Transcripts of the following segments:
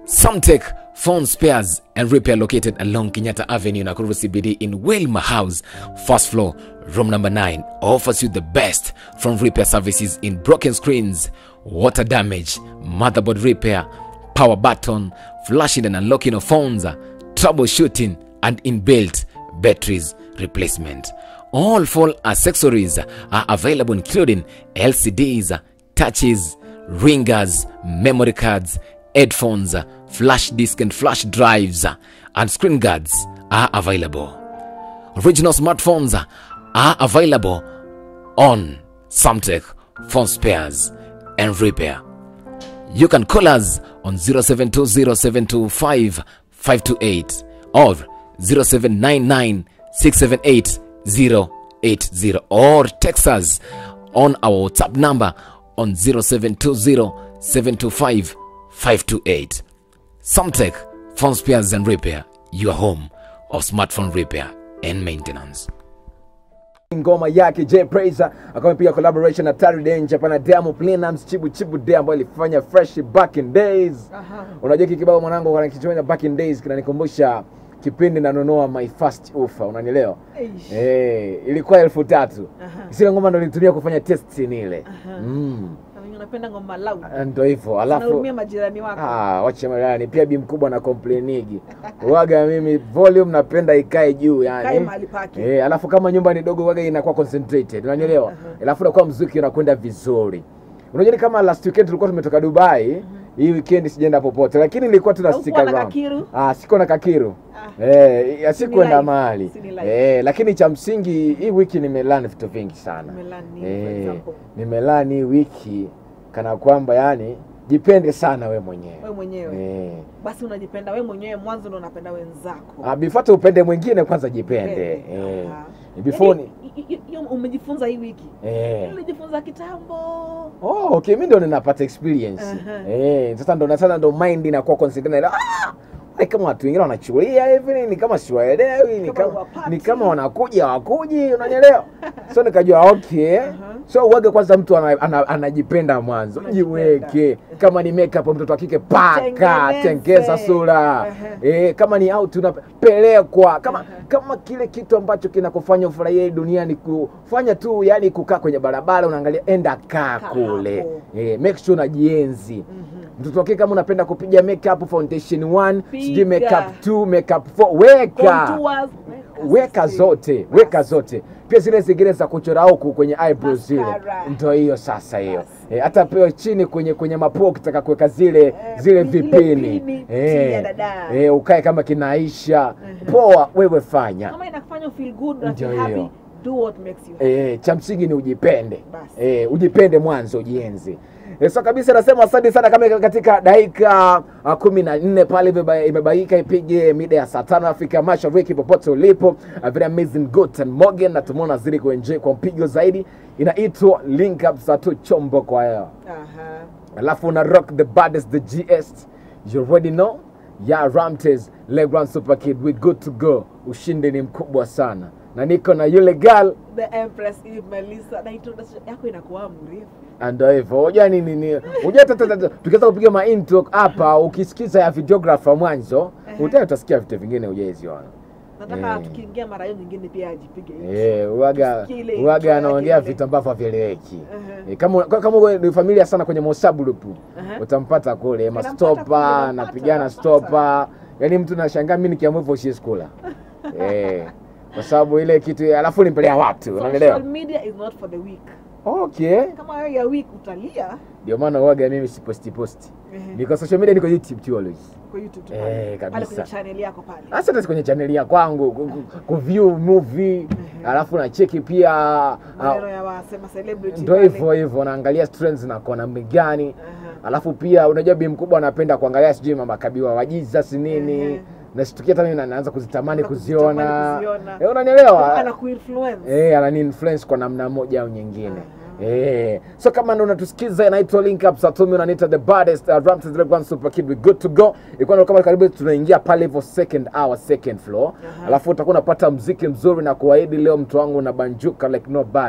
Samtech Phone Spares and Repair located along Kenyatta Avenue, Nakuru CBD in Wilma House, first floor, room number 9, offers you the best from repair services in broken screens, water damage, motherboard repair, power button, flashing and unlocking of phones, troubleshooting, and inbuilt batteries replacement. All phone accessories are available, including LCDs, touches, ringers, memory cards, headphones, flash disk and flash drives, and screen guards are available. Original smartphones are available on Samtech Phone Spares and Repair. You can call us on 0720725528 or 0799678080 or text us on our WhatsApp number on 0720725528. Samtech Phone Spares and Repair, your home of smartphone repair and maintenance. ngoma yake J Praiser akawa pia collaboration na Tari Danger pana Diamond Platnumz Chibu Chibu Day ambayo ilifanya fresh back in days. Unajua hiki kibao mwanangu kana kichwanya back in days kinanikumbusha kipindi nanunua my first offer, unanielewa? Eish. Eh, ilikuwa elfu tatu. Aha. Sile ngoma ndo nilitumia kufanya test ile. Mm. Na wenye unapenda ngoma loud. Ndio hivyo. Alafu Unahurumia majirani wako. Ah, wache marani pia bi mkubwa na complainigi. Waga mimi volume napenda ikae juu yani. Kae mahali pake. Eh, alafu kama nyumba ni dogo waga inakuwa concentrated. Unanielewa? Alafu inakuwa mziki unakwenda vizuri. Unajua ni kama last weekend tulikuwa tumetoka Dubai. Hii weekend sijaenda popote lakini nilikuwa tuna Haukuwa stick na around. kakiru? Ah, siko na kakiru. Ah. Eh, asikuenda live. mahali. Si ni live. Eh, lakini cha msingi hii wiki nimelearn vitu vingi sana. Umelearn nini, for Eh, example? nimelearn hii wiki kana kwamba yani jipende sana we mwenyewe. Wewe mwenyewe. Eh. Basi unajipenda wewe mwenyewe mwanzo ndo unapenda wenzako. Ah, before tu upende mwingine kwanza jipende. Eh. Aha. Before ni Yaani, i- i- hiyo umejifunza hii wiki. eh. Ulijifunza kitambo. Oh, okay, mimi ndo ninapata experience. Aha. Eh, sasa ndo sasa ndo mind inakuwa concentrated. Ah! Wale kama watu wengine wanachulia hivi ni kama siwaelewi, ni Kama kama huwapati. ni kama wanakuja wakuji, unanielewa? So nikajua okay. Aha. So uwage kwanza mtu ana, ana, anajipenda mwanzo, Anajipenda. jiweke. Kama ni makeup mtoto wa kike paka, Tengeneze. tengeza sura. Aha. Eh, kama ni out unapelekwa. Kama Aha. kama kile kitu ambacho kinakufanya ufurahie hii dunia ni kufanya tu yani kukaa kwenye barabara unaangalia enda kaa Kaa kule. hapo. Eh, make sure unajienzi. Mhm. Mtoto wa kike kama unapenda kupiga makeup foundation 1, sijui Piga. makeup 2, makeup 4, weka. Contours, Weka zote, weka zote. Pia zile zingine za kuchora huku kwenye eyebrows zile. Mascara. Ndio hiyo sasa hiyo. Basi. Eh, hata pia chini kwenye kwenye mapua ukitaka kuweka zile Eh, zile ile vipini. pini chini ya dada. eh, ukae kama kinaisha. Mhm. Poa, wewe fanya. Kama inakufanya feel good na Ndio feel happy, hiyo. do what makes you happy. Eh, cha msingi ni ujipende. Basi. Eh, ujipende mwanzo, ujienzi. Eh, so kabisa nasema asante sana kama katika dakika uh, kumi na nne pale imeba- imebaika ipige mida ya saa tano Afrika Mashariki popote ulipo. Uh, very amazing Guten Morgen na tumeona zili kuenjoy kwa mpigo zaidi. Inaitwa Link Up za tu chombo kwa hewa. Aha. Alafu una rock the baddest the GS. You already know. Ya Ramtes, Legrand Super Kid, we good to go. Ushindi ni mkubwa sana. Na niko na yule girl The Empress Eve Melissa na introduction yako inakuwa mrefu. Ndo hivyo. Unajua nini ni? Unajua tata tata tukianza kupiga ma intro hapa ukisikiza ya videographer mwanzo, Ehe. utaya utasikia vitu vingine hujaziona. Nataka Eh. tukiingia mara hiyo nyingine pia ajipige hivi. Eh, uwaga Tusikie ile intro uwaga yake anaongea ile. vitu ambavyo havieleweki. Ehe. Eh, kama kama wewe ni familia sana kwenye WhatsApp group, Ehe. utampata kule Unampata mastopa, kule, unampata, napigana unampata. stopa. Yaani mtu nashangaa mimi nikiamua hivyo siwezi kula. Eh. Kwa sababu ile kitu alafu nimpelea watu, unaelewa? Social media is not for the weak. Okay. Kama wewe ya weak utalia Ndio maana uwaga mimi siposti posti. Ehe. Niko social media, niko YouTube tu always. kwa YouTube tu Eh, pale. kabisa. Pale kwenye channel yako pale. hasa hata kwenye chaneli ya kwangu ku- ku- kuview movie alafu na cheki pia Maneno ah, ya wasema celebrity. ndo pale. hivyo hivyo naangalia trends na kona gani Aha. alafu pia unajua bi mkubwa anapenda kuangalia sijui mama kabiwa wa Jesus nini Ehe. nashtukia hata mimi na- naanza kuzitamani Na kuziona kuzitamani kuziona. eh, unanielewa Anakuinfluence. eh, anani influence kwa namna moja au nyingine Eh, so kama ndo unatusikiza inaitwa link up Satumi unaniita the baddest uh, Ramses the Grand Super Kid we good to go. Ilikuwa ndo kama karibu tunaingia pale hivyo second hour second floor. Aha. Alafu utakuwa unapata mziki mzuri na kuahidi leo mtu wangu unabanjuka like nobody.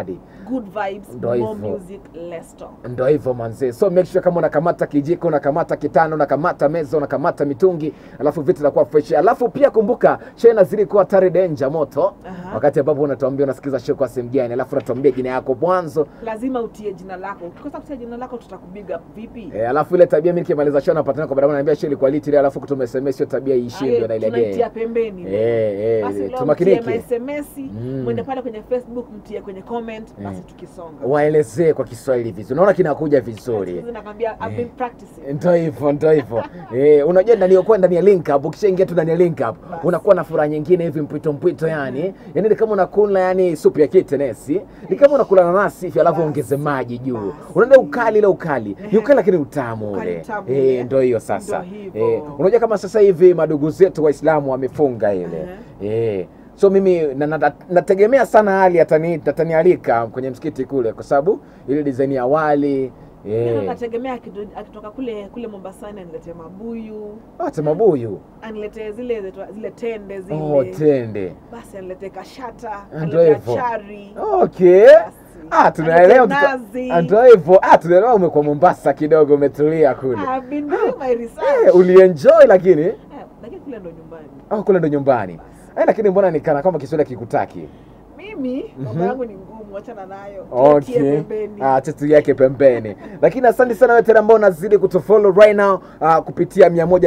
good vibes Ndo more hivyo. music less talk ndo hivyo manzee so make sure kama unakamata kijiko unakamata kitano unakamata meza unakamata mitungi alafu vitu vinakuwa fresh alafu pia kumbuka show inazidi kuwa tare danger moto Aha. wakati ambapo unatuambia unasikiza show kwa sehemu gani alafu unatuambia jina yako mwanzo lazima utie jina lako ukikosa kutia jina lako tutakubiga vipi e, alafu ile tabia mi nikimaliza show napatana kwa barabara naambia show ilikuwa litile alafu kutuma sms hiyo tabia iishie Aye, ndio tunaitia nailegea pembeni Eh, eh, basi leo mtie tumakinike masms Mm. mwende pale kwenye facebook mtie kwenye comment basi Eh. tukisonga waelezee kwa kiswahili vizuri unaona kinakuja vizuri Sasa nakwambia I've been practicing ndo hivyo ndo hivyo eh, unajua ndani ya kuwa ndani ya link up ukishaingia tu ndani ya link up Basi. unakuwa na furaha nyingine hivi mpwito mpwito yani yani ni kama unakula yani supu ya kitenesi ni kama unakula nanasi hivi alafu Basi. ongeze maji juu Basi. unaenda ukali ile ukali ni Ehe. ukali lakini utamu Ukali ule utamu eh, ule. ndo hiyo sasa Ndo hivyo. eh, unajua kama sasa hivi madugu zetu waislamu wamefunga ile eh, so mimi na, na, nategemea sana hali atani- atanialika kwenye msikiti kule kwa sababu ile design ya wali Mimi eh, nategemea akido- akitoka kule kule Mombasani aniletee mabuyu hata mabuyu aniletee zile zile- zile tende zile Oh, tende. basi aniletee kashata Ndio aniletee hivyo. chari Okay. Basi. Ah, tunaelewa Aniletee tuta- nazi. Ah, ndio hivyo. Ah, tunaelewa umekuwa Mombasa kidogo umetulia kule. I've been doing my Eh, research ulienjoy lakini Eh, lakini kule ndo nyumbani oh, kule ndo nyumbani. Eh, lakini mbona nikana kama Kiswahili kikutaki? mimi mambo yangu ni ngumu achana nayo Tutie Okay. pembeni Ah, chetu yake pembeni. Lakini asante sana wewe tena ambao unazidi kutufollow right now uh, kupitia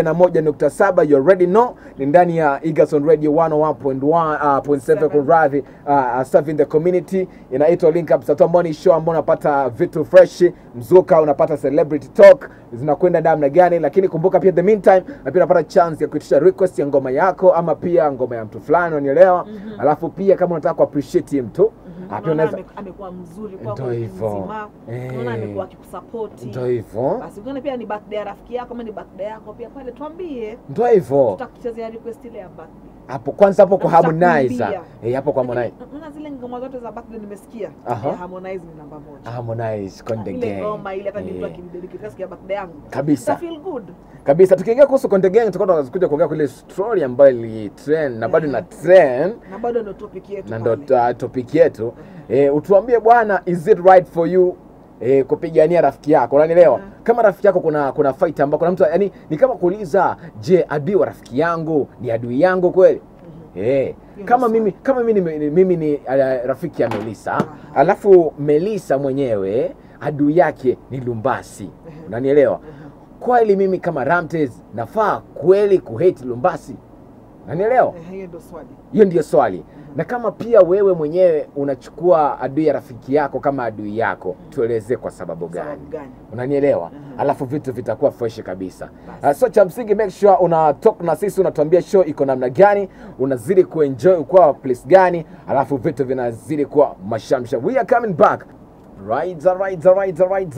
101.7 you already know ni ndani ya Egerton Radio 101.1 uh, point seven kwa radhi uh, uh, serving the community inaitwa Link Up Sato ambao ni show ambao unapata vitu fresh mzuka unapata celebrity talk zinakwenda namna gani lakini kumbuka pia the meantime na pia unapata chance ya kuitisha request ya ngoma yako ama pia ngoma ya mtu fulani unanielewa alafu pia kama unataka ku appreciate mtu ah, pia Unaona unaweza ame- amekuwa mzuri kwako Ndio wiki hivyo. mzima Eh. unaona amekuwa akikusapoti ndio hivyo basi ukiona pia ni birthday ya rafiki yako ama ni birthday yako pia pale tuambie ndio hivyo tutakuchezea request ile ya birthday hapo kwanza hapo kwa Na Harmonize tutakuimbia. eh hapo kwa Harmonize Lakini, unaona zile ngoma zote za birthday nimesikia Aha. ya Harmonize ni namba moja Harmonize Konde ile Gang ngoma ile hata ni mtu Eh, akinidedicate siku ya birthday yangu Kabisa. Uta feel good kabisa tukiingia kuhusu Konde Gang tutakuwa tunakuja kuongea kule story ambayo ili trend na bado Mhm. ina trend na bado ndio topic yetu na ndo pale. uh, topic yetu eh, utuambie bwana is it right for you eh, kupigania rafiki yako unanielewa Mhm. kama rafiki yako kuna kuna fight ambao kuna mtu yani ni kama kuuliza je adui wa rafiki yangu ni adui yangu kweli Eh, Hiyo kama ndio mimi kama mimi ni, ni- mimi ni uh, rafiki ya Melisa Aha. alafu Melisa mwenyewe adui yake ni Lumbasi Mhm. unanielewa Mhm. kweli mimi kama Ramtes nafaa kweli kuhate Lumbasi unanielewa Eh, hiyo ndio swali hiyo ndiyo swali na kama pia wewe mwenyewe unachukua adui ya rafiki yako kama adui yako tuelezee kwa sababu gani sababu gani unanielewa Mhm. alafu vitu vitakuwa fresh kabisa Basi. uh, so cha msingi make sure una talk na sisi unatuambia show iko namna gani unazidi kuenjoy kwa place gani alafu vitu vinazidi kuwa mashamsha we are coming back right right right right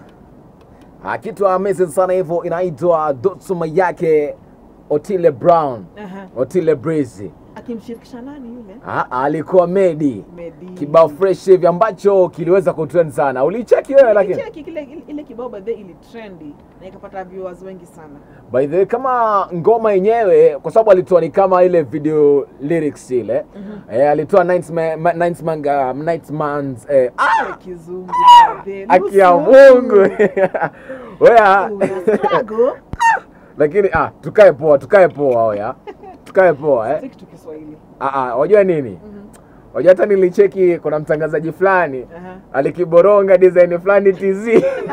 Ah, kitu amazing sana hivyo inaitwa dotsuma yake Otile Brown Aha. Otile Breezy akimshirikisha nani yule Ah, alikuwa Medi Medi. kibao fresh hivi ambacho kiliweza kutrend sana. Ulicheki wewe lakini? Nilicheki kile ile- ile kibao by the way ili trendy na ikapata viewers wengi sana By the way, kama ngoma yenyewe kwa sababu alitoa ni kama ile video lyrics ile. Eh, alitoa Ninth Man, Ma- Ninth Man, uh, Ninth Man's eh, ah, Ile kizungu by the way. aki ya Nusu. Mungu. Wewe Una struggle lakini ah, tukae poa, tukae poa oya. Tukae poa eh. Stick to Kiswahili Ah ah, wajua nini? Mhm. Wajua hata nilicheki kuna mtangazaji fulani Aha. alikiboronga design fulani TZ.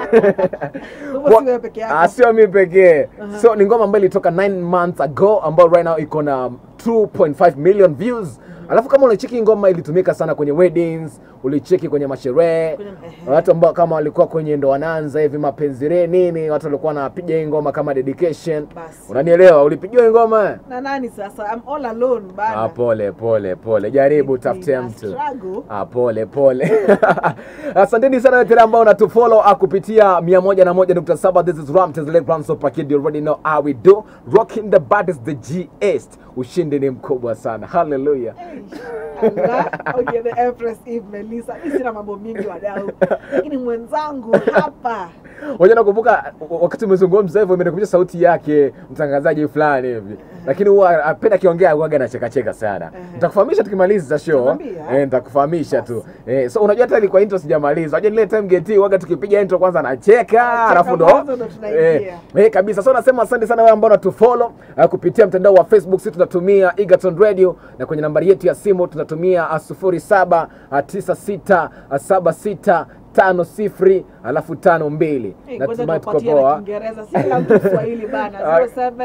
Kwa hivyo si wewe peke yako. Ah, sio mi pekee Aha. so ni ngoma ambayo ilitoka 9 months ago ambayo right now iko na 2.5 million views alafu kama ulicheki ngoma ilitumika sana kwenye weddings ulicheki kwenye masherehe Kwenye- ehe. watu ambao kama walikuwa kwenye ndo wanaanza hivi mapenzi re nini watu walikuwa wanapiga hii ngoma kama dedication Basi. unanielewa ulipigiwa hii ngoma na nani sasa I'm all alone bana ah, pole pole pole jaribu Nina tafute mtu struggle. Ah, pole pole asanteni sana wote ambao unatufollow ah, kupitia 101.7 this is Ram Tezele Grand Super Kid you already know how we do rocking the baddest the G-est ushindi ni mkubwa sana hallelujah Allah, okay, the Empress Eve Melissa. Mimi sina mambo mingi wadau, lakini mwenzangu hapa Waje nakumbuka wakati umezungumza hivyo imenikumbusha sauti yake mtangazaji fulani hivi lakini huwa apenda akiongea huwaga anachekacheka sana Aha. nitakufahamisha tukimaliza show Utaniambia. eh, nitakufahamisha tu Basi. eh, so unajua hata ilikuwa intro sijamaliza unajua ile time geti huwaga tukipiga intro kwanza anacheka alafu ndo mwanzo ndo tunaingia. eh, eh, kabisa so nasema asante sana wewe ambao unatufollow uh, kupitia mtandao wa facebook sisi tunatumia Egerton radio na kwenye nambari yetu ya simu tunatumia uh, sufuri saba uh, tisa sita uh, saba sita tano sifuri alafu tano mbili Eh, ngoja natumai tuko tupatie na poa Kiingereza, si kila mtu Kiswahili bana. Ah.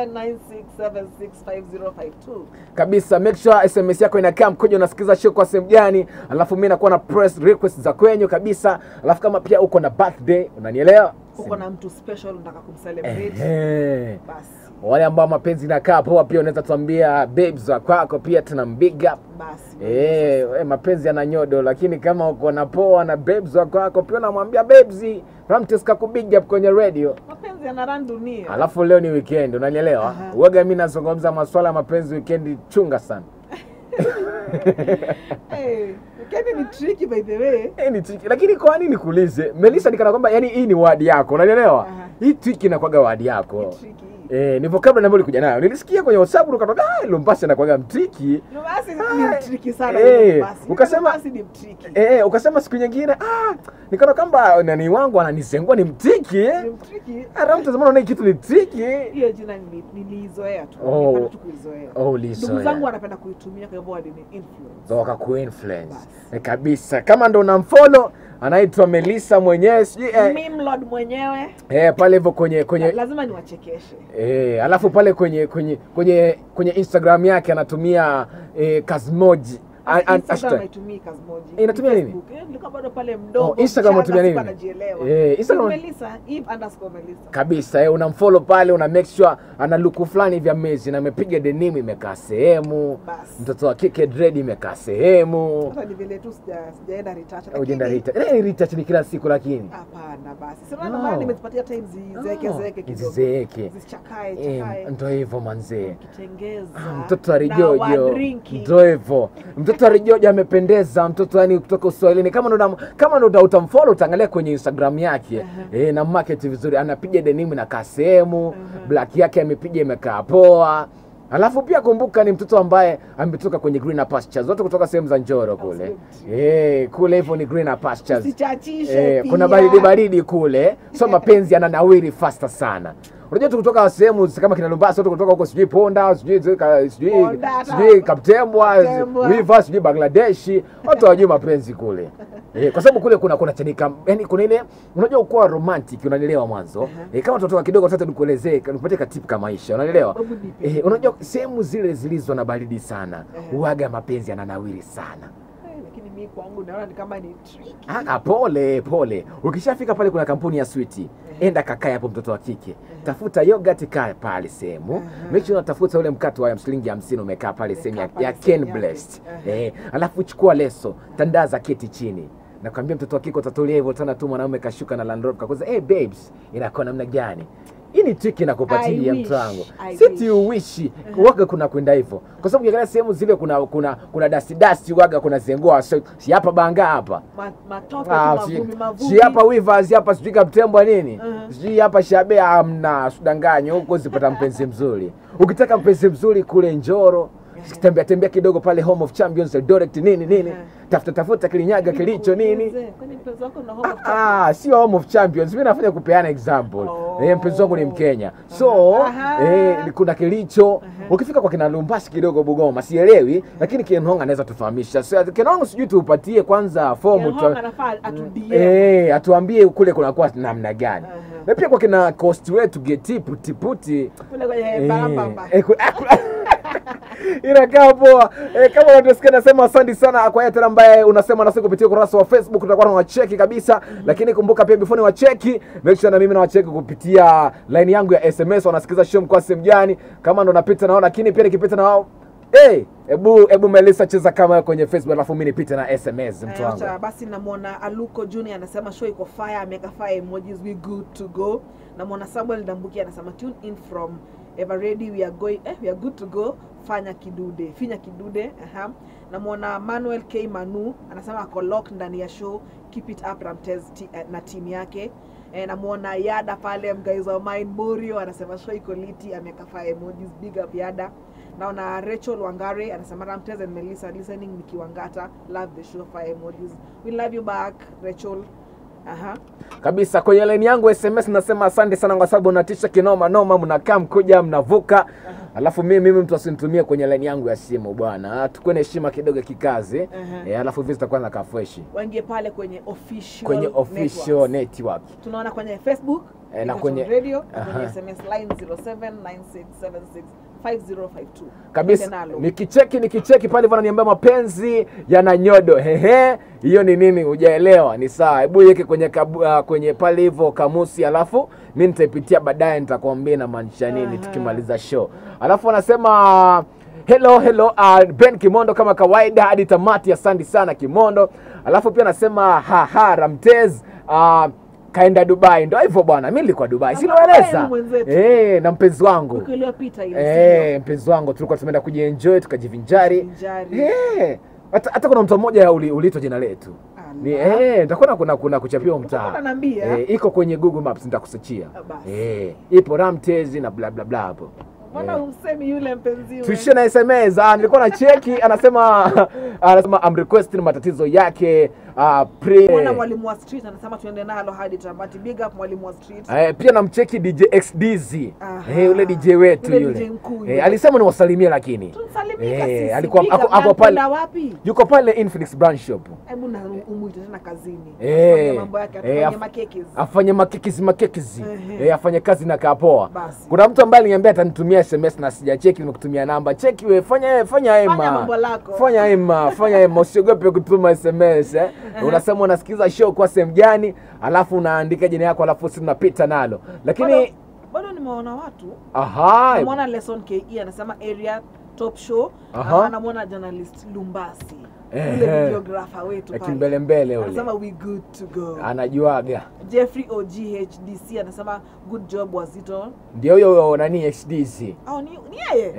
0796765052. kabisa make sure sms yako inakaa mkoja unasikiza show kwa sehemu gani alafu mi nakuwa na press request za kwenyu kabisa alafu kama pia uko na birthday unanielewa Uko na mtu special unataka kumcelebrate, Ehe. basi wale ambao mapenzi inakaa poa pia unaweza tuambia babes wa kwako pia tuna big up basi. Eh, we, mapenzi yana nyodo lakini kama uko na poa na babes wa kwako pia unamwambia babes Ramtes kakubig up kwenye radio Mapenzi yanaran dunia. alafu leo ni weekend unanielewa Aha. uwaga mi nazungumza maswala ya mapenzi weekend chunga sana Eh, weekend ni tricky by the way. Eh, ni tiki lakini kwa nini nikuulize melisa nikana kwamba yani hii ni wadi yako unanielewa Aha. hii twiki inakwaga wadi yako Ni tricky. Eh, ni vocabulary ambayo ulikuja nayo nilisikia kwenye whatsapp ukatoka ah lumbasi anakwaga mtiki Lumbasi ni mtriki sana Eh, Lumbasi. ukasema- Lumbasi ni mtriki. Eh, ukasema siku nyingine ah, nikaona kwamba nani wangu ananisengua ni mtiki Ni eh. mtriki. Hata mtazamana unaona hii kitu ni triki. Hiyo jina nili- niliizoea tu. Oh. Nilipenda tu kuizoea. Oh, ulizoea. Ndugu zangu wanapenda kuitumia kwa hivyo wadi ni influence. So wakakuinfluence. Basi. Eh, kabisa. Kama ndo unamfollow anaitwa Melissa mwenyewe sijui eh, Meme lord mwenyewe eh, pale hivyo kwenye la- kwenye lazima niwachekeshe. eh, alafu pale kwenye kwenye kwenye kwenye Instagram yake anatumia eh, Kazmoji. A- a- Instagram hashtag. haitumii Kazmoji. Inatumia nini? Facebook. Eh, nilikuwa bado pale mdogo. Oh, Instagram mchanga, unatumia sikuwa nini? najielewa. Eh, Instagram- Melissa, Eve underscore Melissa. kabisa eh, unamfollow pale una make sure ana luku fulani vya mezi na amepiga denim imekaa sehemu Basi. mtoto wa kike dread imekaa sehemu Sasa ni vile tu sija- sijaenda retouch. ujenda lakini- rita eh, retouch ni kila siku lakini Hapana basi. Sasa No. ndio maana nimezipatia time zizeke Oh, zeke kidogo. zizeeke. Zisichakae Eh, chakae. ndo hivyo manzee Kitengeza. Ah, mtoto wa na rijojo wadrinki. ndo hivyo mtoto wa rijojo amependeza mtoto yani kutoka uswahilini kama ndo unam- kama ndo uta- utamfollow utaangalia kwenye instagram yake Aha. eh, na market vizuri anapiga denimu inakaa sehemu Aha. black yake amepiga imekaa poa alafu pia kumbuka ni mtoto ambaye ametoka kwenye greener pastures wote kutoka sehemu za njoro kule Absolutely. eh, kule hivyo ni greener pastures Usichachishe Eh, pia. kuna baridi baridi kule so mapenzi yananawiri fasta sana unajua tu kutoka sehemu kama kina Lumbasi watu kutoka huko sijui Ponda sijui zika- sijui Ponda, hata- sijui Kaptembwa Kaptembwa. Wiva sijui Bangladeshi watu hawajui mapenzi kule eh, kwa sababu kule kuna kuna chanika yani kuna ile unajua ukuwa romantic unanielewa mwanzo eh, kama tutoka kidogo sasa nikuelezee nikupatie katipu kama maisha unanielewa Babu nipe. eh, unajua sehemu zile zilizo na baridi sana Ehe. huaga mapenzi yananawiri sana Eh, lakini mi kwangu naona ni kama ni trick. Ah, pole pole. Ukishafika pale kuna kampuni ya switi, enda kakae hapo, mtoto wa kike, tafuta yogurt, kaa pale sehemu, Aha. make sure unatafuta ule mkate wa shilingi hamsini umekaa pale sehemu ya, Umekaa pale ya sehemu Ken yake. Blessed. Aha. Eh, alafu chukua leso, tandaza keti chini nakwambia mtoto wa kike utatulia hivyo tena tu mwanaume kashuka na Land Rover kakuza hey babes inakuwa namna gani hii ni trick I inakupatia wish, mtu wangu I siti wish. uwishi waga kuna kwenda hivyo kwa sababu ukiangalia sehemu zile kuna kuna kuna dasti dasti waga kuna zengua so, si hapa banga hapa Ma- matope Ah, tu si- mavumbi mavumbi. si hapa Wivers hapa sijui kaptembwa nini Mhm. sijui hapa shabe amna sudanganyo huko zipata mpenzi mzuri ukitaka mpenzi mzuri kule njoro tembea tembea kidogo pale home of champions Eldoret nini nini Mhm. tafuta tafuta kilinyaga kilicho nini Nikuulize, kwani mpenzi wako na home of Ah, ah, sio home of champions mi nafanya kupeana example Oh. eh, mpenzi wangu ni mkenya so Aha. eh, kuna kilicho Aha. ukifika kwa kina lumbasi kidogo bugoma sielewi lakini kenhong anaweza tufahamisha so, kenhong sijui tuupatie kwanza fomu Kenhong tu- anafaa atudie. Eh, atuambie kule kunakuwa namna gani Aha. na pia kwa kina cost wetu geti putiputi Kule kwenye Eh, barabamba. eh, ku- ah, ku- inakaa poa eh, kama unatusikia nasema asante sana kwa yeye tena ambaye unasema nasi kupitia ukurasa wa facebook tutakuwa na wacheki kabisa lakini kumbuka pia before ni wacheki make sure na mimi na wacheki kupitia line yangu ya sms wanasikiza show mkoa sehemu gani kama ndo napita nao lakini pia nikipita na wao Hey, ebu ebu Melissa cheza kama wewe kwenye Facebook alafu mimi nipite na SMS mtu Eh, wangu. acha basi namwona aluko junior anasema show iko fire ameweka fire emojis we good to go namwona samuel dambuki anasema tune in from ever ready we are going eh, we are good to go fanya kidude finya kidude aha namwona manuel k manu anasema ako lock ndani ya show keep it up ramtez ti, eh, na timu yake Eh, namuona Yada pale mguys wa mine Morio anasema show iko liti ameweka fire emojis big up Yada. Naona Rachel Wangare anasema Ramtez and Melissa listening nikiwangata love the show fire emojis. We love you back Rachel. Aha. kabisa kwenye laini yangu sms nasema asante sana kwa sababu unatisha kinoma noma mnakaa mkuja mnavuka alafu mimi mimi mtu asinitumie kwenye laini yangu ya simu bwana tukuwe na heshima kidogo kikazi Aha. e, alafu hivi zitakuwa na kafreshi Waingie pale kwenye official kwenye official networks. network tunaona kwenye facebook Eh, na Egerton kwenye- radio na kwenye Aha. sms line 0796765052 kabisa Twende nalo. nikicheki nikicheki pale hivyo ananiambia mapenzi yana nyodo hehe hiyo ni nini hujaelewa ni sawa hebu iweke kwenye kabu, uh, kwenye pale hivyo kamusi alafu mi nitaipitia baadaye nitakwambia inamaanisha nini Aha. tukimaliza show alafu anasema hello hello uh, ben kimondo kama kawaida hadi tamati asante sana kimondo alafu pia anasema haha ramtez uh, kaenda dubai ndo hivyo bwana mi nilikuwa dubai Dubai siloeleza mwenzetu. Eh, na mpenzi wangu wiki iliyopita ile Eh, mpenzi wangu tulikuwa tumeenda kujienjoy tukajivinjari Kujivinjari. Eh, hata hata kuna mtu mmoja uli- uliitwa jina letu ni eh nitakuwa kuna kuna kuchapiwa mtaa Unaniambia? eh, iko kwenye Google Maps nitakusearchia Ah, basi. eh ipo Ramtezi na bla bla bla hapo mbona Eh. umsemi yule mpenziwe tuishie na SMS ah, nilikuwa na cheki anasema anasema I'm requesting matatizo yake ah, pre mwana mwalimu wa street anasema tuende nalo hadi tamati big up mwalimu wa street Eh, pia namcheki DJ XDZ Aha. eh, yule DJ wetu Yule yule, DJ mkuu yule. Eh, alisema niwasalimie lakini tumsalimika Eh, sisi alikuwa- big ako- up. ako Na pale- anakwenda wapi yuko pale Infinix Brand Shop hebu na umuite tena kazini Eh, afanye mambo yake eh, atufanye af- makekes afanye makekizi makekizi Ehe. eh, afanye kazi na kapoa Basi. kuna mtu ambaye aliniambia atanitumia sms na sijacheki nimekutumia namba cheki we fanya fanya ema mambo lako. fanya ema fanya ema usiogope kutuma sms eh. unasema unasikiza show kwa sehemu gani alafu unaandika jina yako alafu si tunapita nalo lakini Bado- bado nimeona watu aha namwona lesson ke anasema area top show Aha. na namwona journalist lumbasi Ehe. ule videographer wetu pale. kimbelembele ule anasema we good to go anajuaga jeffrey oghdc anasema good job wazito ndio huyo nani hdc au ni, ni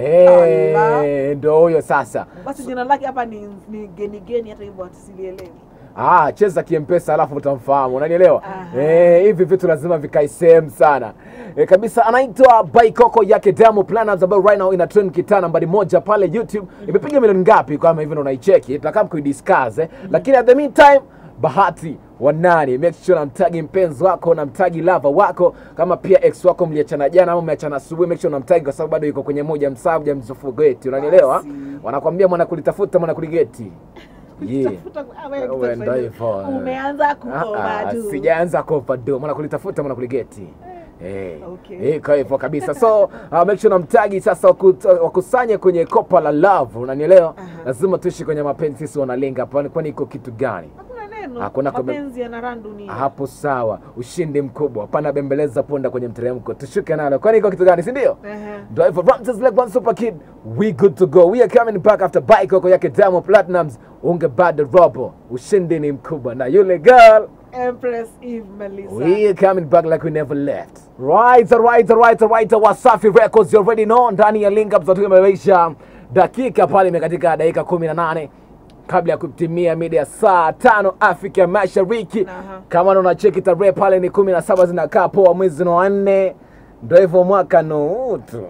yeye Allah. Eh, ndio huyo sasa basi jina lake hapa ni, ni geni geni hata hivyo hatusilielewi Ah, cheza kimpesa alafu utamfahamu, unanielewa? Aha. Eh, hivi vitu lazima vikae sehemu sana. Eh, kabisa anaitwa Baikoko yake Diamond Platnumz ambayo right now ina trend kitaa nambari moja pale YouTube. Imepiga milioni ngapi kama hivi ndo unaicheki? Tutakaa kuidiscuss eh. Lakini at the meantime Bahati wa nani, make sure namtagi mpenzi wako, namtagi lava wako, kama pia ex wako mliachana jana ama mmeachana asubuhi, make sure namtagi kwa sababu bado yuko kwenye moja msabu mzofugeti, unanielewa? Basi. Wanakwambia mwana kulitafuta mwana kuligeti. Yeah. Tafuta- ah, wewe Wewe Kiswahili. ndio hivyo. umeanza Ah, kuoa ah, tu sijaanza kuoverdose mwana kulitafuta mwana kuligeti Eh, Okay. eh, kwa hivyo kabisa so uh, make sure namtagi sasa wakut- wakusanye kwenye kopa la love unanielewa Aha. lazima tuishi kwenye mapenzi sisi wanalenga hapa kwani iko kitu gani hakuna neno Hakuna kome- mapenzi yana randu ni hapo sawa ushindi mkubwa hapana bembeleza ponda kwenye mteremko tushuke nalo kwani iko kitu gani si ndio Ehe. ndio hivyo Ramses like one super kid we good to go we are coming back after bike yako yake Diamond Platnumz unge bado robo ushindi ni mkubwa na yule girl Empress Eve Melissa. We are coming back like we never left. Right, right, right, right. Wasafi Records, you already know. Ndani ya link up zote imeisha dakika pale imekatika dakika kumi na nane kabla ya kutimia mida ya saa tano Afrika ya Mashariki. Aha. Kama unacheki tarehe pale ni kumi na saba zinakaa poa, mwezi ni wa nne, ndio hivyo mwaka no utu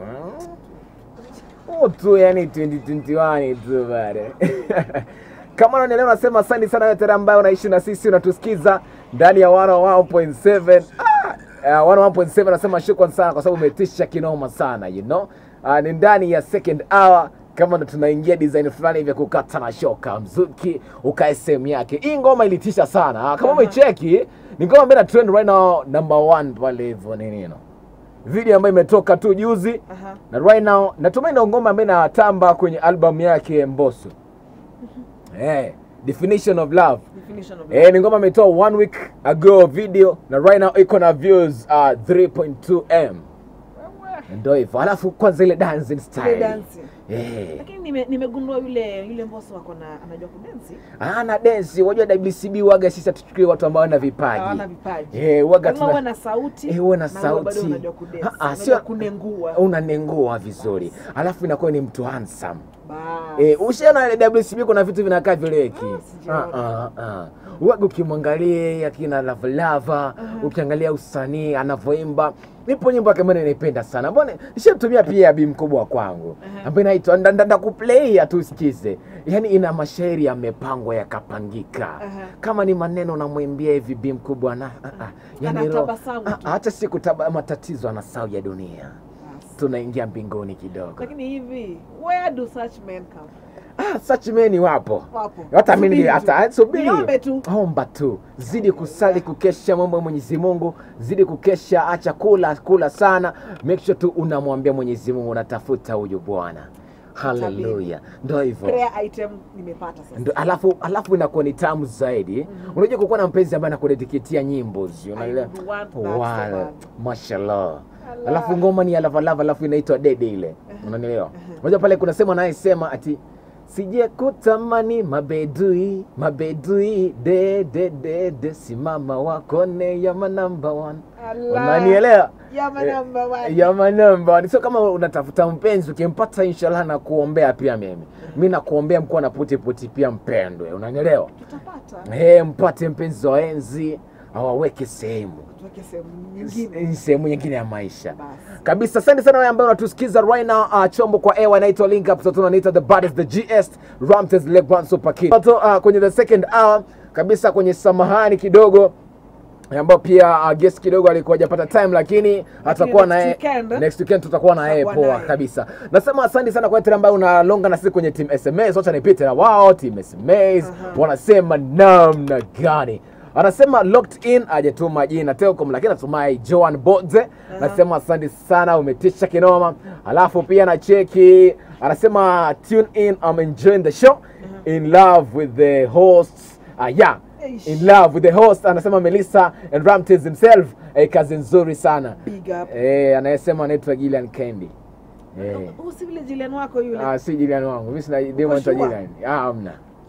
utu, yani 2021 tu bale kama unanielewa, nasema asante sana wewe tena ambaye unaishi na sisi unatusikiza ndani ya 101.7 ah, uh, 101.7 nasema shukran sana kwa sababu umetisha kinoma sana you know uh, ni ndani ya second hour kama ndo tunaingia design fulani hivi ya kukata na shoka mzuki ukae sehemu yake hii ngoma ilitisha sana Ah, kama Aha. umecheki ni ngoma ambayo ina trend right now number one pale hivyo nini you know. video ambayo imetoka tu juzi Aha. na right now natumai ndo ngoma ambayo inatamba kwenye album yake Mbosso eh definition of love Definition of Eh, ni ngoma ametoa one week ago video na right now iko na views uh, 3.2m ndo hivyo alafu kwanza ile dancing Ile style dancing. eh lakini nime- nimegundua yule yule mboso wako na anajua kudensi ana dance wajua WCB waga sisi hatuchukulie watu ambao wana vipaji hawana vipaji eh waga lazima uwe tuna na sauti Eh, uwe na na uwe bado sauti. unajua kudensi Ah, ah, unajua sio- kunengua unanengua vizuri alafu inakuwa ni mtu handsome basi Eh, ushaona ile WCB kuna vitu vinakaa vileki. Ah, sijaona. Ah, ah, ah. Waga ukimwangalia akina Lava Lava, ukiangalia usanii anavyoimba. Nipo nyimbo yake mbona naipenda sana. Mbona nishamtumia pia bi mkubwa kwangu. Ambaye inaitwa ndanda kuplay tu usikize. Yaani ina mashairi yamepangwa yakapangika. Aha. Kama ni maneno namwimbia hivi bi mkubwa na ah, ah. Yaani roho- Anatabasamu ah, tu. ah, hata siku taba matatizo anasahau ya dunia. Basi. Tunaingia mbinguni kidogo. lakini hivi where do such men come Ah, such men wapo. wapo hata mimi Subiri tu. hata subiri Niombe tu omba tu zidi kusali kukesha mambo ya mwenyezi mungu zidi kukesha acha kula kula sana make sure tu unamwambia mwenyezi mungu unatafuta huyu bwana haleluya ndo hivyo prayer item nimepata sasa Ndo, alafu alafu inakuwa ni tamu zaidi unajua kukuwa na mpenzi ambaye anakudedikitia nyimbo zi, unaelewa I want that so Wale, bad. mashallah Allah. alafu ngoma ni ya lavalava alafu inaitwa dede ile unanielewa unajua pale kuna sema anayesema ati sije kutamani mabedui mabedui de de de de simama wakone yama number one Allah. unanielewa Yama Eh, number one. yama number one sio kama unatafuta mpenzi ukimpata inshallah na kuombea pia mimi mi nakuombea mkuwa na puti puti pia mpendwe unanielewa tutapata Hey, mpate mpenzi wa enzi awaweke sehemu tuweke sehemu nyingine S- sehemu nyingine ya maisha basi kabisa asante sana wewe ambaye unatusikiza right now uh, chombo kwa ewa inaitwa link up sasa tunaita the baddest the gs ramtes lebron super kid so, uh, kwenye the second hour kabisa kwenye samahani kidogo ambao pia uh, guest kidogo alikuwa hajapata time lakini atakuwa next naye weekend, eh? next weekend tutakuwa na yeye Tutakuwa poa naye. kabisa nasema asante sana kwa yote ambayo unalonga na sisi kwenye team sms wacha nipite na wao team sms wanasema namna gani anasema locked in ajatuma jina telcom lakini natumai joan bodze anasema asante sana umetisha kinoma alafu pia na cheki anasema tune in I'm enjoying the show in love with the hosts uh, yeah Eish. in love with the host anasema melissa and ramtes himself eh, kazi nzuri sana big up eh, anayesema anaitwa Gillian Candy eh. huu si vile jileni wako yule Ah, si Gillian wangu mimi sina demo anaitwa sure? Gillian ah hamna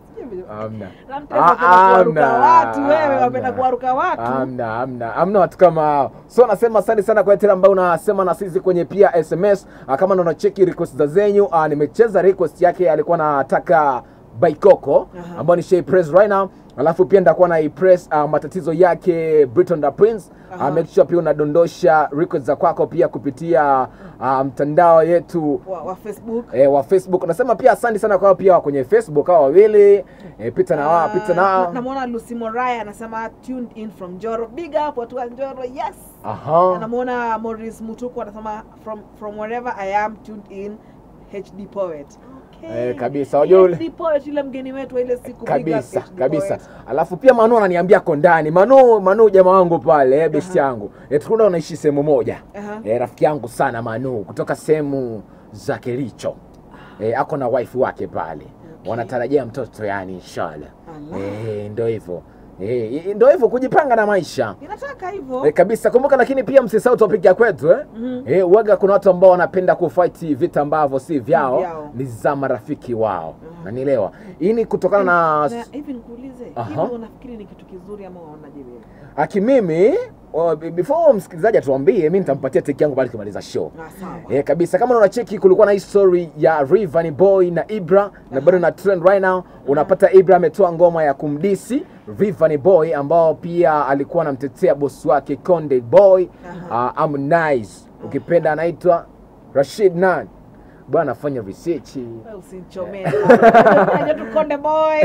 hamna Ramtez Ah, wapenda kuwaruka hamna, watu wewe hamna. wapenda kuwaruka watu hamna hamna hamna watu kama hao so nasema asante sana kwa yote ambao unasema na sisi kwenye pia sms ah, kama ndo unacheki request za zenyu ah, nimecheza request yake alikuwa anataka baikoko Aha. ambao ni Shay press right now alafu pia ndakuwa na press uh, matatizo yake Briton da Prince Aha. uh, make sure pia unadondosha request za kwako pia kupitia uh, mtandao yetu wa, wa facebook eh, wa Facebook. Nasema pia asante sana kwao pia kwenye Facebook hao wawili eh, pita na wao, pita Ah, nao. na- namwona lucy moraya anasema tuned in from njoro big up watu wa njoro yes Aha. anamwona Morris Mutuku anasema from from wherever I am tuned in HD poet. Okay. Eh, kabisa, wajua ule- HD poet yule mgeni wetu wa ile siku big up kabisa HD kabisa poet. alafu pia manu ananiambia ko ndani manu manu jamaa wangu pale eh, besti yangu eh, tukunda unaishi sehemu moja Aha. eh, rafiki yangu sana manu kutoka sehemu za kericho eh, ako na wife wake pale Okay. wanatarajia mtoto yani inshallah Allah. eh, ndo hivyo eh, ndo hivyo kujipanga na maisha Inataka hivyo. E, kabisa kumbuka lakini pia msisahau topic ya kwetu eh? Mhm. E, waga kuna watu ambao wanapenda kufight vita ambavyo si vyao vyao. ni za marafiki wao nanielewa hii ni kutokana na Na hivi nikuulize, Aha. hivi unafikiri ni kitu kizuri ama unaonaje wewe? aki mimi oh, be- before msikilizaji atuambie mi nitampatia teki yangu bali kimaliza show Ah, sawa. E, kabisa kama unacheki kulikuwa na hii story ya Rayvanny Boy na Ibra na bado na trend right now unapata Ibra ametoa ngoma ya kumdisi Rayvanny Boy ambao pia alikuwa anamtetea bosi wake Konde Boy uh, Harmonize ukipenda anaitwa Rashid Nan bwana afanya research Wewe usinichomee. Unajua tu Konde boy.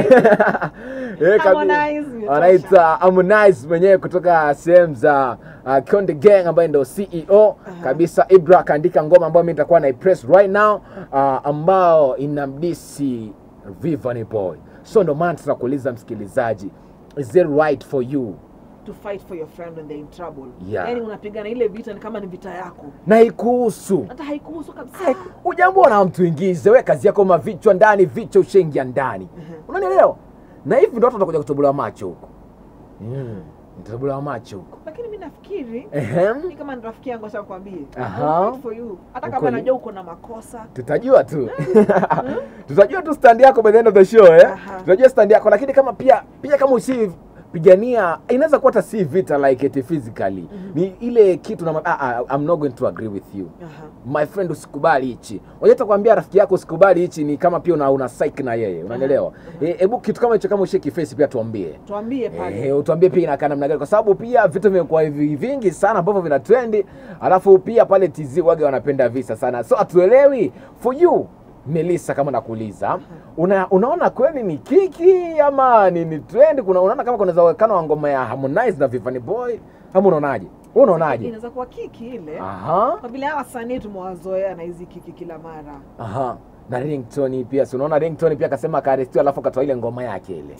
Eh, kabi- Harmonize, imetosha. anaitwa Harmonize mwenyewe kutoka sehemu za uh, Konde Gang ambaye ndio CEO kabisa. Ibra akaandika ngoma ambayo mimi nitakuwa na press right now uh, ambao inamdisi Rayvanny Boy. So ndo maana tunakuuliza msikilizaji, is it right for you? To fight for your friend when they're in trouble. Yeah. Yaani unapigana ile vita ni kama ni vita yako. Na ikuhusu Hata haikuhusu kabisa. ujambo na mtu ingize, we kazi yako mavichwa ndani, vichwa ushaingia ndani, unanielewa? Na hivi ndo watu watakuja kutobolewa macho huko, mm, kutobolewa macho huko Lakini mimi nafikiri Ehem. ni kama ni rafiki yangu acha kwambie. Aha. For you. Hata kama Ukweli. najua uko na makosa. tutajua tu tutajua tu stand yako by the end of the show eh? Aha. tutajua stand yako lakini kama pia pia kama usi pigania inaweza kuwa hata si vita like it physically ni ile kitu na ah, ah, I'm not going to agree with you Aha. my friend usikubali hichi unajua kuambia rafiki yako usikubali hichi ni kama pia una, una psych na yeye unanielewa hebu kitu kama hicho kama usheki face pia tuambie tuambie pale Eh, utuambie pia inakaa namna gani kwa sababu pia vitu vimekuwa hivi vingi sana ambavyo vina trendi alafu pia pale TZ wage wanapenda visa sana so hatuelewi for you Melissa kama nakuuliza una, unaona kweli ni kiki ama ni, ni trend kuna unaona kama kuna uwezekano wa ngoma ya Harmonize na Vanny Boy ama unaonaje wewe unaonaje inaweza kuwa kiki ile aha kwa vile hawa wasanii tumewazoea na hizi kiki kila mara aha na ringtone pia si unaona ringtone pia akasema akaarestiwa alafu akatoa ile ngoma yake ile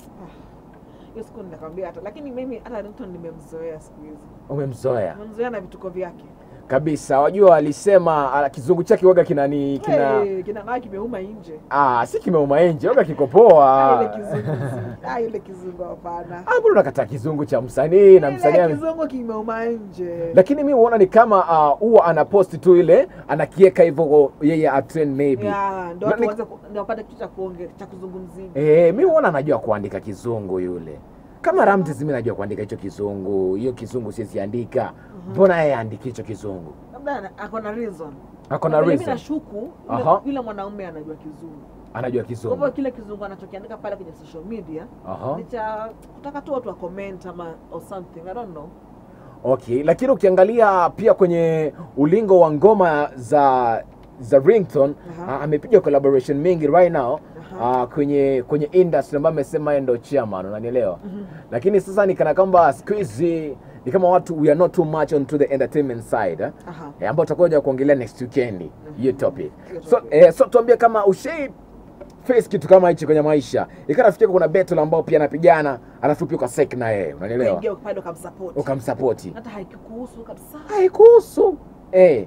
hiyo siku ninakwambia hata lakini mimi hata Ringtone nimemzoea siku hizi umemzoea nimemzoea na vituko vyake kabisa wajua alisema ah, kizungu chake waga kinani kina Hey, kina maa kimeuma nje ah, si kimeuma nje waga kiko Ah, poa ile kizungu si- ah, ile kizungu hapana Ah, mbona unakataa kizungu cha msanii na msanii ile ame- kizungu kimeuma nje lakini mi huona ni kama ah, huwa uh, anaposti tu ile anakieka hivyo yeye atrend maybe Ya, ndo Na watu ni- waanze ku- ndio wapate kitu cha kuonge cha kuzungumzia Eh, mi huona anajua kuandika kizungu yule kama Ramtis mi najua kuandika hicho kizungu hiyo kizungu siziandika mbona yeye aandiki hicho kizungu labda ana- ako na reason ako na Kwa vile mimi reason nashuku yule- Aha. yule mwanaume anajua kizungu anajua kwa hivyo kizungu kile kizungu anachokiandika pale kwenye social media Aha. ni cha kutaka tu watu wa comment ama or something i don't know okay lakini ukiangalia pia kwenye ulingo wa ngoma za za ringtone Aha. uh, amepiga collaboration mingi right now Aha. uh, kwenye kwenye industry ambayo amesema yeye ndo chairman unanielewa lakini sasa ni kana kwamba siku hizi ni kama watu we are not too much onto the entertainment side eh? Aha. eh, ambao tutakuja kuongelea next weekend hiyo topic Hiyo so, topic. eh, so tuambie kama ushai face kitu kama hichi kwenye maisha ikanafikia kuna battle ambao pia anapigana alafu pia ukasek na yeye unanielewa Ukaingia pale ukamsupport ukamsapoti hata haikukuhusu kabisa haikuhusu eh,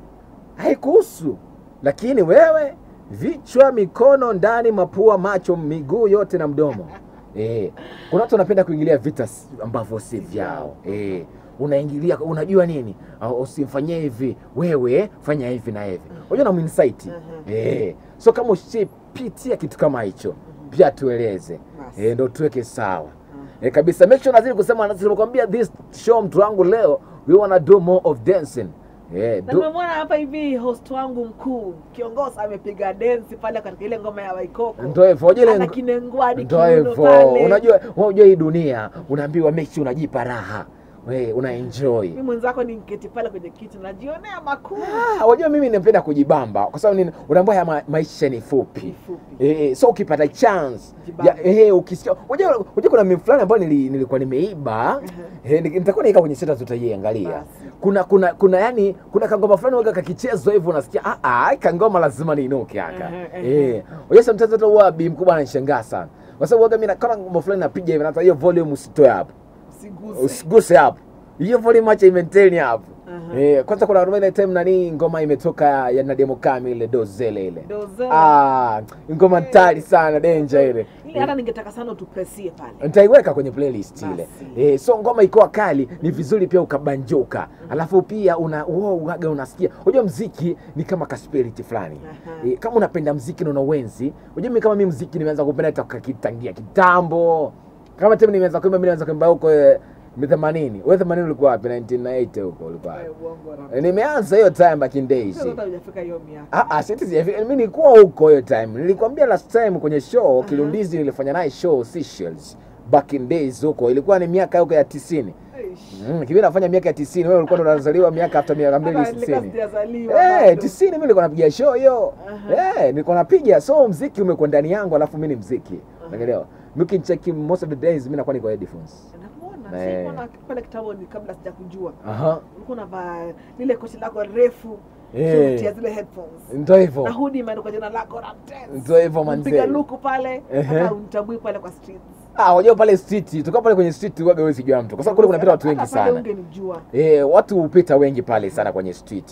haikuhusu lakini wewe vichwa mikono ndani mapua macho miguu yote na mdomo eh, kuna watu wanapenda kuingilia vita s- ambavyo si vyao eh, unaingilia unajua nini Ah, usimfanyie hivi wewe fanya hivi na hivi unajua na insight Mhm. eh, so kama ushipitia kitu kama hicho pia tueleze Basi. eh, ndo tuweke sawa eh, kabisa make sure nazidi kusema nilikwambia this show mtu wangu leo we wanna do more of dancing eh, na do, nimemwona hapa hivi host wangu mkuu kiongozi amepiga densi pale katika ile ngoma ya waikoko ndo hivyo unajua ile ana ngo- kinengwadi ndo kiuno hivyo pale unajua unajua hii dunia unaambiwa make sure unajipa raha we una enjoy mi mwenzako ni nketi pale kwenye kiti najionea makuu Ah, unajua mimi napenda kujibamba kwa sababu nini unaambia haya ma, maisha ni fupi Ni fupi. Eh, eh, so ukipata chance Jibambe. ya, eh, ukisikia unajua unajua kuna mimi fulani ambayo nili, nilikuwa nimeiba eh, ni- nitakuwa naika kwenye status utaiangalia Basi. kuna kuna kuna yani kuna kangoma fulani waga kakichezwa hivyo unasikia ah ah kangoma lazima niinuke aka Ehe, ehe. eh unajua sometimes hata huwa bi mkubwa ananishangaa sana kwa sababu waga mimi na- kama ngoma fulani napiga hivi na hata hiyo volume usitoe hapo siguse usiguse hapo hiyo volume acha imaintain hapo Aha. eh kwanza kuna rumba ile time nani ngoma imetoka ya Nadia Kami ile dozele ile Dozele. ah ngoma tari sana danger ile ile hata ningetaka sana utupresie pale nitaiweka kwenye playlist ile Basi. eh, so ngoma ikiwa kali ni vizuri pia ukabanjuka alafu pia una oh, uaga unasikia unajua mziki ni kama kaspiriti fulani Aha. eh, kama unapenda mziki na una uwenzi unajua mimi kama mimi mziki nimeanza kupenda toka kitangia kitambo kama tena nimeanza kuimba mimi nimeanza kuimba huko eh, 80 wewe 80 ulikuwa wapi 1980 huko ulikuwa wapi Eh, uongo na- Eh, nimeanza hiyo time back in days Sasa hata hujafika hiyo miaka Ah, ah, sisi sijafika. Mimi nilikuwa huko hiyo time. Nilikwambia last time kwenye show Kilundizi nilifanya naye show Seychelles back in days huko. Ilikuwa ni miaka huko ya 90. Eish. Mm, kibi nafanya miaka ya 90. Wewe ulikuwa ndo unazaliwa miaka after miaka mbili Hata nilikuwa 90. sijazaliwa Eh, bado. 90 mimi nilikuwa napiga show hiyo. Aha. Eh, nilikuwa napiga. So mziki umekuwa ndani yangu alafu mimi ni mziki. Unaelewa? Mimi ukinicheki most of the days mimi nakuwa niko headphones. Nakuona, Eh. sikuona pale kitambo ni kabla sijakujua Aha. ulikuwa unavaa lile koti lako refu Eh. suti ya zile headphones Ndio na hivyo. hudi imeandikwa jina lako Ramtez. Ndio hivyo Mpiga manze. luku pale Ehe. hata unitambui pale kwa streets Ah, wajua pale street, tukiwa pale kwenye street waga wewe sijua mtu. Kwa sababu kule kunapita watu wengi Hata pale sana. ungenijua Eh, watu hupita wengi pale sana kwenye street.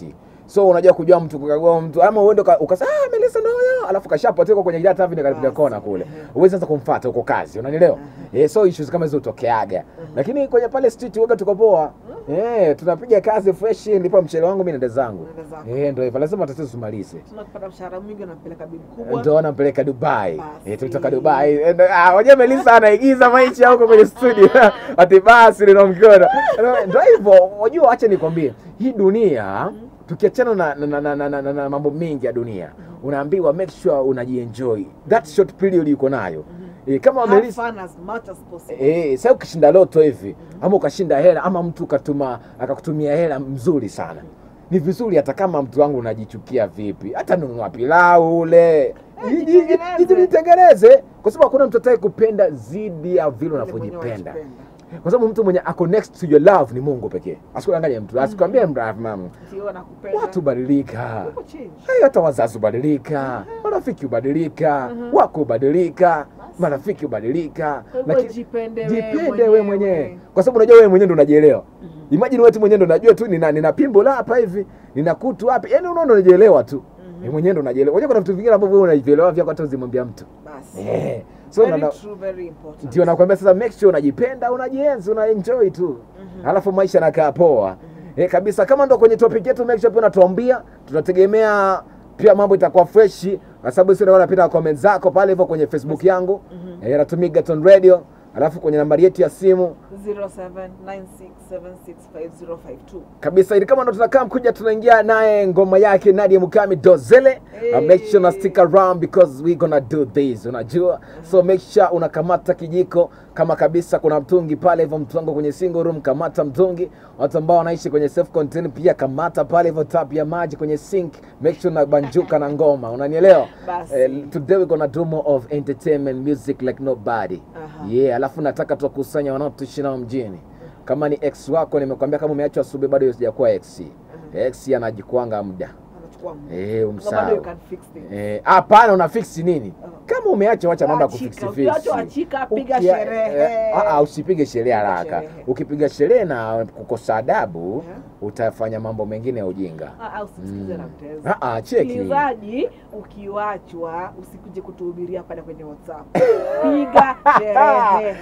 so unajua kujua mtu kukagua mtu ama uende uka- ukasema ah Melissa ndo huyo alafu kashapotea huko kwenye ile tavi kalipiga Basi, kona kule ehe. uwezi sasa kumfuata huko kazi unanielewa eh so issues kama hizo utokeaga lakini kwenye pale street woga tuko poa eh tunapiga kazi fresh ndipo mchele wangu mimi naenda zangu Unaenda zako. eh ndio hivyo lazima tatizo tumalize tunapata mshahara mwingi unampeleka bibi kubwa ndo nampeleka Dubai. Basi. Eh, tulitoka Dubai. Eh, ndo- Ah, wajua Melissa anaigiza maisha huko kwenye studio. Ati basi lina mkono. Ndio hivyo, wajua acha nikwambie. Hii dunia tukiachana na, na, na, na, na, na, na mambo mengi ya dunia unaambiwa make sure unajienjoy that short period uko nayo eh, kama Have Melissa fun as much as possible Eh, sasa ukishinda loto hivi ama ukashinda hela ama mtu ukatuma akakutumia hela mzuri sana ni vizuri hata kama mtu wangu unajichukia vipi hata nunua pilau ule Ji- ji- ji- jitengeneze. jitengeneze kwa sababu hakuna mtu atakaye kupenda zidi ya vile Ile mwenyewe unavyojipenda unajipenda. kwa sababu mtu mwenye ako next to your love ni mungu pekee asikudanganye mtu asikwambie mra- mam Ndio nakupenda. watu badilika Uko change. Hey, hata wazazi hubadilika marafiki hubadilika wako hubadilika marafiki hubadilika Kwa hivyo Lakini- jipende wewe jipende wewe mwenyewe. mwenyewe kwa sababu unajua wewe mwenyewe ndo unajielewa imagine wewe tu mwenyewe ndo unajua tu nina, nina pimbo la hapa hivi nina kutu hapa yani unaona unajielewa tu wewe mwenyewe ndo unajielewa unajua kuna vitu vingine ambavyo wewe unajielewa vyako hata uzimwambia mtu Basi. eh so Very na, true, very important. ndio nakwambia sasa make sure unajipenda unajienzi unaenjoy tu alafu maisha yanakaa poa eh, kabisa kama ndo kwenye topic yetu make sure pia unatuambia tunategemea pia mambo itakuwa freshi kwa sababu sio napita comment zako pale hivyo kwenye facebook yangu eh, natumia Gaton radio alafu kwenye nambari yetu ya simu 0796765052. kabisa ili kama ndo tunakaa mkuja tunaingia naye ngoma yake Nadia Mukami Dozele Hey. uh, make sure na stick around because we gonna do this unajua so make sure unakamata kijiko kama kabisa kuna mtungi pale hivyo mtu kwenye single room kamata mtungi watu ambao wanaishi kwenye self contained pia kamata pale hivyo tap ya maji kwenye sink make sure unabanjuka na ngoma unanielewa Basi. eh, today we gonna do more of entertainment music like nobody Aha. yeah alafu nataka tuwakusanya wanaotuishi nao mjini kama ni ex wako nimekwambia kama umeachwa asubuhi bado sijakuwa ex ex anajikwanga muda Anachukua muda. eh Kama bado umsahau you can fix things. Eh, hapana una fix nini kama umeacha wacha mambo ya Achika, kufix ukiachwa achika, piga Ukia- sherehe. eh, ah, ah, usipige sherehe Piga haraka sherehe. ukipiga sherehe na kukosa adabu Yeah. utafanya mambo mengine ya ujinga Ah, ah, usimsikize na mtezi. Ah, ah, cheki Msikilizaji, ukiwachwa usikuje kutuhubiria pale kwenye WhatsApp. Piga sherehe.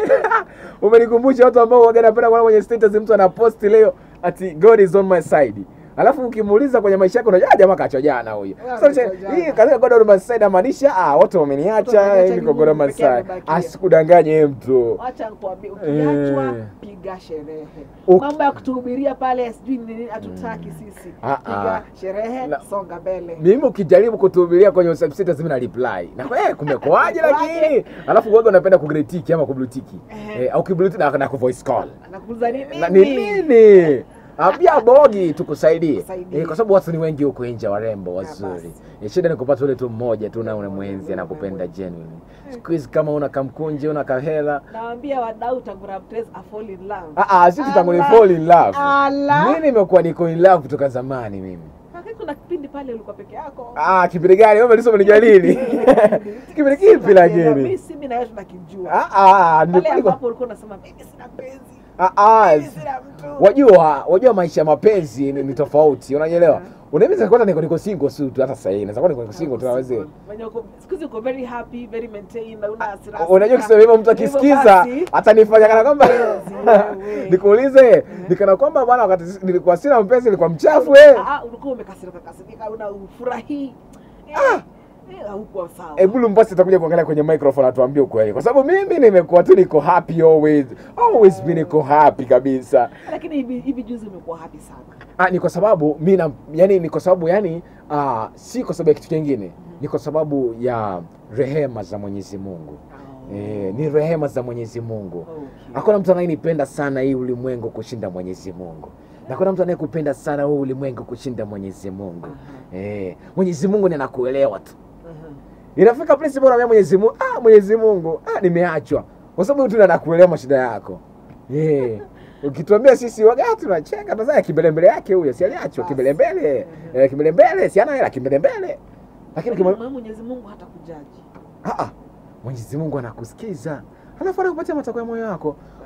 umenikumbusha watu ambao waga napenda kuona kwenye status mtu anaposti leo ati god is on my side alafu ukimuuliza kwenye maisha yako unajua "Ah, jamaa kachwa jana huyu Ah, so, kachwa jana. hii katika god on my side amaanisha ah wote wameniacha wameniacha, hivi ni kwa god on Mungu my pekee side amebakia. asikudanganye mtu Wacha nikwambie, ukiachwa Eh. piga sherehe. Uk- Mambo ya kutuhubiria pale sijui ni nini hatutaki sisi. Ah, Piga ah. sherehe, Na- songa mbele. mimi ukijaribu kutuhubiria kwenye WhatsApp status mimi na reply na kwa eh kumekuaje Kumekuaje? lakini alafu wewe unapenda kugretiki ama kublutiki Ehe. eh, au kiblutiki na, na kuvoice call Nakuuliza ni na ni nini? nini ambia bogi tukusaidie Tukusaidie. eh, kwa sababu watu ni wengi huko nje warembo basi. wazuri eh, shida ni kupata ule tu mmoja tu na unamwenzi anakupenda genuine siku hizi kama una kamkunje una kahela Nawaambia wadau tangu Ramtes a fall in love. ah ah sisi tangu ni Ala. fall in love Ala. mimi nimekuwa niko in love kutoka zamani mimi Wakati kuna kipindi pale ulikuwa peke yako. ah kipindi gani wewe umelisoma ni lini kipindi kipi lakini Mimi si mimi na wewe tunakijua. ah ah Pale nilikuwa ambapo ulikuwa unasema mimi sina penzi. ah ah Mimi sina mtu. wajua wajua maisha ya mapenzi ni, ni tofauti unanielewa unaweza kwanza niko niko single tu tu hata sasa hivi naweza kuwa niko niko single tu naweza Mwenye uko siku hizi uko very happy, very maintained na una hasira. unajua kusema hivyo mtu Hivyo akisikiza basi, atanifanya kana kwamba wewe. nikuulize nikana kwamba bwana wakati nilikuwa sina mpenzi nilikuwa mchafu eh Ah, ah, ulikuwa umekasirika kasirika una ufurahi. Eh, eh, haukuwa sawa. Hebu Lumbasi atakuja kuangalia kwenye microphone atuambie ukweli, kwa sababu mimi nimekuwa tu niko happy always, always been niko happy kabisa. Lakini hivi hivi juzi umekuwa happy sana. Ah, ni kwa sababu mimi na yani, ni kwa sababu yani, ah, si kwa sababu ya kitu kingine, ni kwa sababu ya rehema za Mwenyezi Mungu. Eh, ni rehema za Mwenyezi Mungu. Okay. Hakuna mtu anayenipenda sana hii ulimwengu kushinda Mwenyezi Mungu. Na kuna mtu anayekupenda sana huu ulimwengu kushinda Mwenyezi Mungu. Eh, Mwenyezi Mungu ni anakuelewa tu. Mhm. Inafika place bora ya Mwenyezi Mungu, ah Mwenyezi Mungu, ah nimeachwa. Kwa sababu tu anakuelewa mashida yako. Eh. Ukituambia sisi waga tunacheka tunasema kimbelembele yake huyo, si aliachwa kimbelembele. Eh, kimbelembele, si ana hela kimbelembele. Lakini kima... Lakini Mwenyezi Mungu hatakujaji. ah ah Mwenyezi Mungu anakusikiza. Alafu anakupatia matakwa ya moyo wako.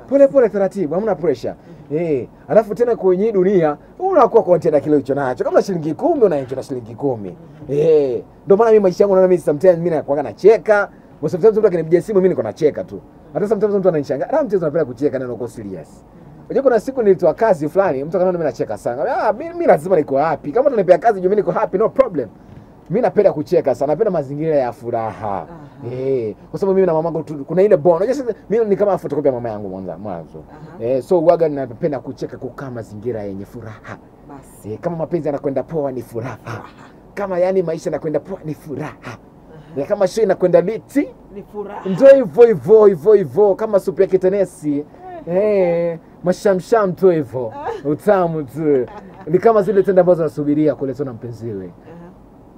pole pole taratibu hamna pressure eh alafu tena kwenye hii dunia unakuwa content na kile ulicho nacho kama shilingi kumi unaenjoy na shilingi kumi eh ndio maana mimi maisha yangu naona mimi sometimes mimi nakuwa nacheka Kwa sometimes mtu akinipigia simu mimi niko nacheka tu hata sometimes mtu ananishangaa ah mchezo napenda kucheka neno uko serious Unajua kuna siku nilitoa kazi fulani, mtu akaniona mimi nacheka sana. Ah, mimi mimi lazima niko happy. Kama unanipea kazi juu mimi niko happy, no problem. Mimi napenda kucheka sana, napenda mazingira ya furaha. Eh, kwa sababu mimi na mamangu tu- kuna ile bond. Unajua sasa mimi ni kama photocopy ya mama yangu mwanzo mwanzo. Aha. Eh, so uwaga napenda kucheka kukaa mazingira yenye furaha. basi Eh, kama mapenzi yanakwenda poa ni furaha. Kama yani maisha yanakwenda poa ni furaha. Eh, kama show inakwenda liti ni furaha ndio hivyo hivyo hivyo hivyo kama supu ya kitenesi eh, mashamsham tu hivyo utamu tu ni kama zile tenda ambazo nasubiria kuletwa na mpenziwe Aha.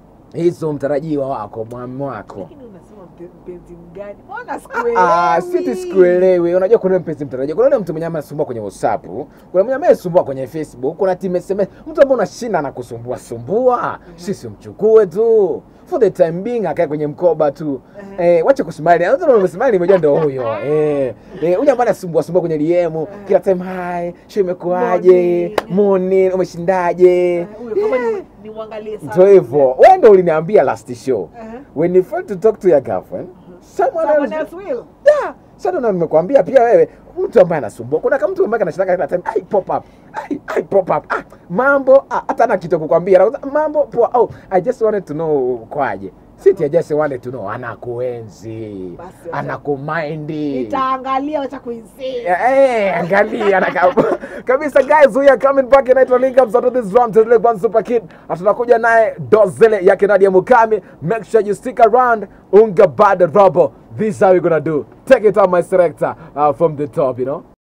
hizo mtarajiwa wako mwami wako lakini unasema mpe- mpenzi mgani mbona Ah, sikuelewi siti sikuelewi unajua kuna yule mpenzi mtarajiwa kuna yule mtu mwenye anasumbua kwenye whatsapp kuna mwenye anasumbua kwenye facebook kuna team sms mtu ambaye unashinda na kusumbua sumbua sisi mchukue tu for the time being akae kwenye mkoba tu eh, wache kusmile hata kama umesmile imejua ndio huyo eh eh huyo ambaye anasumbua sumbua kwenye DM kila time hi show imekuaje Morning. morning umeshindaje Eh, huyo kama ni- ni uangalie sana ndio hivyo wewe ndio uliniambia last show Aha. when you fail to talk to your girlfriend someone Someone else else will. Yeah. Sasa ndo nimekwambia pia wewe mtu ambaye anasumbua. Kuna kama mtu ambaye anashindaka kila time, ai pop up. Ai ai pop up. Ah, mambo ah, hata na kitu kukwambia. Anakuza, Mambo poa. Oh, I just wanted to know kwaje. Siti I just wanted to know anakuenzi. Basi, Anakumind. nitaangalia wacha kuinsist. Eh, angalia na kabisa guys, we are coming back inaitwa Link Up to this drum to the one super kid. Na tunakuja naye Dozele yake Nadia Mukami. Make sure you stick around. Unga bad rubber. This is how we're gonna do. Take it out my selector uh, from the top, you know.